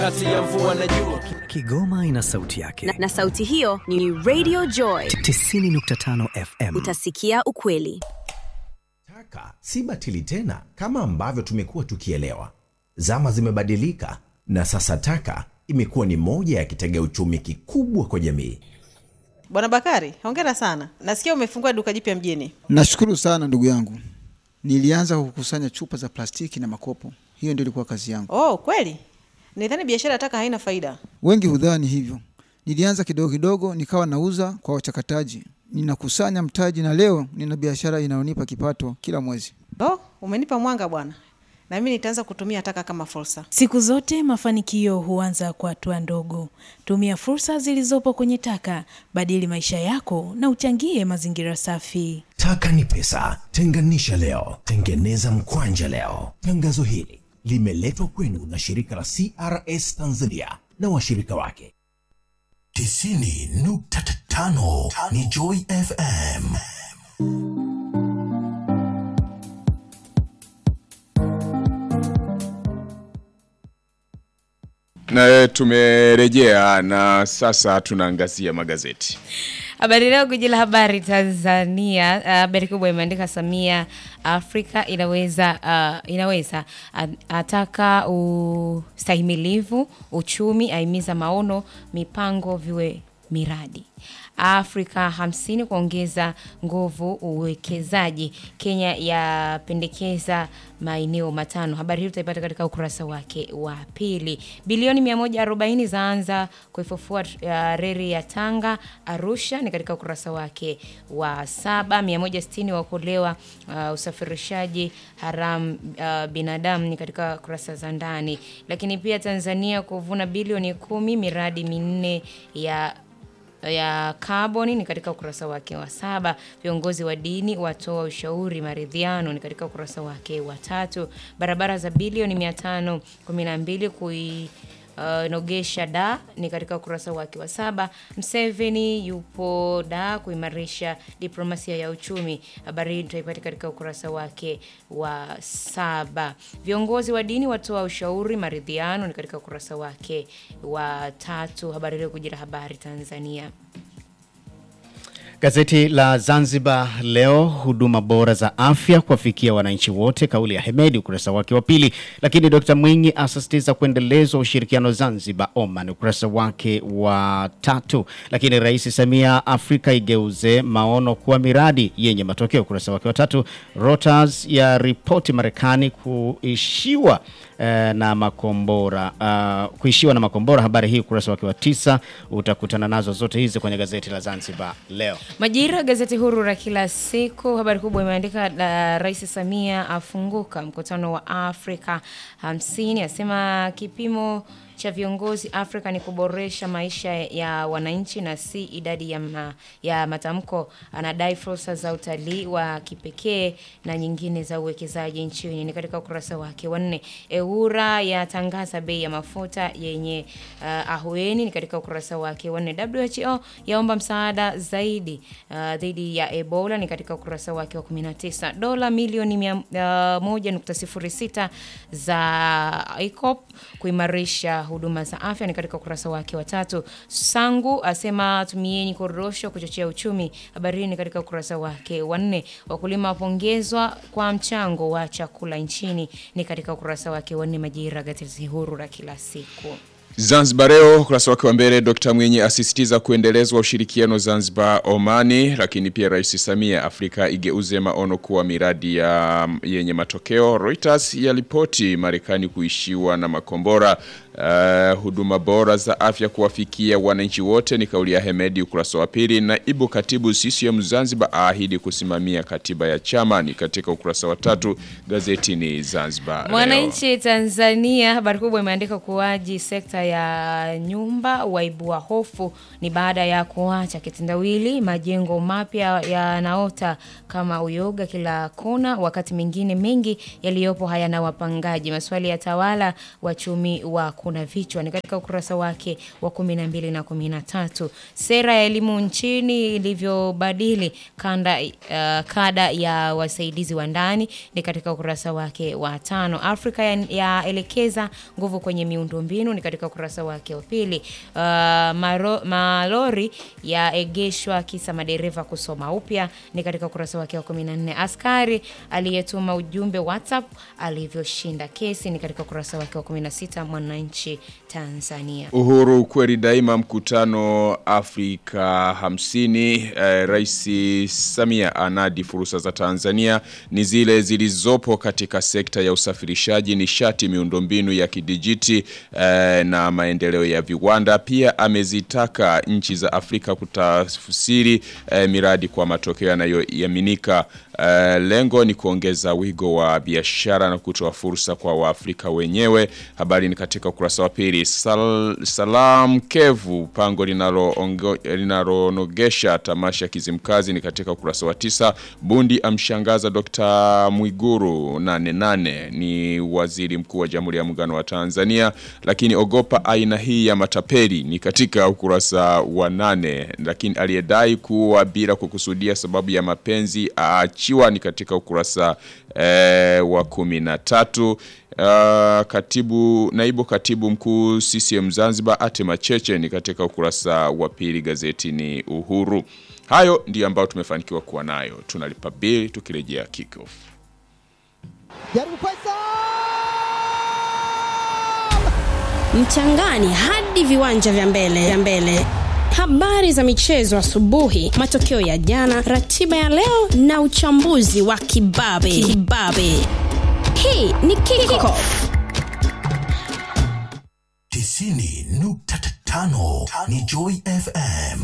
kati ya mvua na jua. Kigoma ina sauti yake na, na sauti hiyo ni Radio Joy 90.5 FM. Utasikia ukweli. Taka si batili tena kama ambavyo tumekuwa tukielewa. Zama zimebadilika na sasa taka imekuwa ni moja ya kitega uchumi kikubwa kwa jamii. Bwana Bakari, hongera sana. Nasikia umefungua duka jipya mjini. Nashukuru sana ndugu yangu. Nilianza kukusanya chupa za plastiki na makopo, hiyo ndio ilikuwa kazi yangu. Oh, kweli? Nidhani biashara ya taka haina faida. Wengi hudhani hivyo. Nilianza kidogo kidogo, nikawa nauza kwa wachakataji, ninakusanya mtaji, na leo nina biashara inayonipa kipato kila mwezi. Oh, umenipa mwanga bwana, na mimi nitaanza kutumia taka kama fursa. Siku zote mafanikio huanza kwa hatua ndogo. Tumia fursa zilizopo kwenye taka, badili maisha yako na uchangie mazingira safi. Taka ni pesa, tenganisha leo, tengeneza mkwanja leo. Tangazo hili limeletwa kwenu na shirika la CRS Tanzania na washirika wake. tisini nukta tano ni Joy FM. Na tumerejea na sasa tunaangazia magazeti. Habari Leo, gwiji la habari Tanzania, habari kubwa imeandika Samia, Afrika inaweza uh, inaweza ataka ustahimilivu uchumi, aimiza maono, mipango viwe miradi. Afrika hamsini kuongeza nguvu uwekezaji. Kenya yapendekeza maeneo matano. Habari hii utaipata katika ukurasa wake wa pili. Bilioni 140 zaanza kuifufua uh, reli ya Tanga Arusha, ni katika ukurasa wake wa saba. 160 waokolewa uh, usafirishaji haramu uh, binadamu, ni katika kurasa za ndani. Lakini pia Tanzania kuvuna bilioni kumi miradi minne ya ya kaboni ni katika ukurasa wake wa saba. Viongozi wa dini watoa ushauri maridhiano ni katika ukurasa wake wa tatu. Barabara za bilioni mia tano kumi na mbili kui Uh, nogesha da ni katika ukurasa wake wa saba. Mseveni yupo da kuimarisha diplomasia ya uchumi. Habari hii tutaipata katika ukurasa wake wa saba. Viongozi wa dini watoa ushauri maridhiano ni katika ukurasa wake wa tatu. Habari leo kujira habari Tanzania. Gazeti la Zanzibar Leo, huduma bora za afya kuwafikia wananchi wote, kauli ya Hemedi, ukurasa wake wa pili. Lakini Dr Mwinyi asisitiza kuendelezwa ushirikiano Zanzibar Oman, ukurasa wake wa tatu. Lakini Rais Samia, Afrika igeuze maono kuwa miradi yenye matokeo, ukurasa wake wa tatu. Reuters ya ripoti Marekani kuishiwa eh, na makombora uh, kuishiwa na makombora. Habari hii ukurasa wake wa tisa. Utakutana nazo zote hizi kwenye gazeti la Zanzibar Leo. Majira, gazeti huru la kila siku, habari kubwa imeandika uh, Rais Samia afunguka mkutano wa Afrika hamsini, asema kipimo cha viongozi Afrika ni kuboresha maisha ya wananchi na si idadi ya, ma, ya matamko. Anadai fursa za utalii wa kipekee na nyingine za uwekezaji nchini, ni katika ukurasa wake wa nne. EWURA yatangaza bei ya mafuta yenye uh, ahueni, ni katika ukurasa wake wa nne. WHO yaomba msaada zaidi uh, dhidi ya Ebola, ni katika ukurasa wake wa 19. Dola milioni mia, uh, moja nukta sifuri sita za ICOP kuimarisha huduma za afya ni katika ukurasa wake wa tatu. Sangu asema tumieni korosho kuchochea uchumi. Habari hii ni katika ukurasa wake wa nne. Wakulima wapongezwa kwa mchango wa chakula nchini ni katika ukurasa wake wa nne. Majira, gazeti huru la kila siku. Zanzibar Leo ukurasa wake wa mbele, Dr Mwinyi asisitiza kuendelezwa ushirikiano Zanzibar Omani. Lakini pia Rais Samia, Afrika igeuze maono kuwa miradi ya yenye matokeo. Reuters yaripoti Marekani kuishiwa na makombora. Uh, huduma bora za afya kuwafikia wananchi wote ni kauli ya Hemedi, ukurasa wa pili. Naibu katibu CCM Zanzibar aahidi kusimamia katiba ya chama ni katika ukurasa wa tatu. Gazeti ni Zanzibar Leo. Mwananchi Tanzania, habari kubwa imeandika kuwaji sekta ya nyumba waibua hofu ni baada ya kuacha kitendawili. Majengo mapya yanaota kama uyoga kila kona, wakati mengine mengi yaliyopo hayana wapangaji. Maswali ya tawala wachumi wa kuna vichwa ni katika ukurasa wake wa 12 na 13. Sera ya elimu nchini ilivyobadili kanda uh, kada ya wasaidizi wa ndani ni katika ukurasa wake wa tano. Afrika yaelekeza ya nguvu kwenye miundombinu ni katika ukurasa wake wa pili. Uh, maro, malori yaegeshwa kisa madereva kusoma upya ni katika ukurasa wake wa 14. Askari aliyetuma ujumbe WhatsApp alivyoshinda kesi ni katika ukurasa wake wa 16. Mwananchi Tanzania. Uhuru kweli daima mkutano Afrika 50 eh, Rais Samia anadi fursa za Tanzania ni zile zilizopo katika sekta ya usafirishaji nishati miundombinu ya kidijiti eh, na maendeleo ya viwanda pia amezitaka nchi za Afrika kutafsiri eh, miradi kwa matokeo yanayoaminika eh, lengo ni kuongeza wigo wa biashara na kutoa fursa kwa Waafrika wenyewe habari ni katika ukurasa wa pili Sal, Salam Kevu pango linaloongo- linalonogesha tamasha Kizimkazi ni katika ukurasa wa tisa Bundi amshangaza Dr. Mwiguru nane nane ni waziri mkuu wa Jamhuri ya Muungano wa Tanzania lakini ogopa aina hii ya matapeli ni katika ukurasa wa nane lakini aliyedai kuwa bila kukusudia sababu ya mapenzi aachiwa ni katika ukurasa eh, wa kumi na tatu Uh, katibu naibu katibu mkuu CCM Zanzibar Ate Macheche ni katika ukurasa wa pili gazetini Uhuru. Hayo ndiyo ambayo tumefanikiwa kuwa nayo. Tunalipa bili tukirejea kickoff. jaribu pesa mchangani hadi viwanja vya mbele vya mbele habari za michezo asubuhi matokeo ya jana ratiba ya leo na uchambuzi wa kibabe kibabe hii ni kickoff tisini nukta tano ni Joy FM.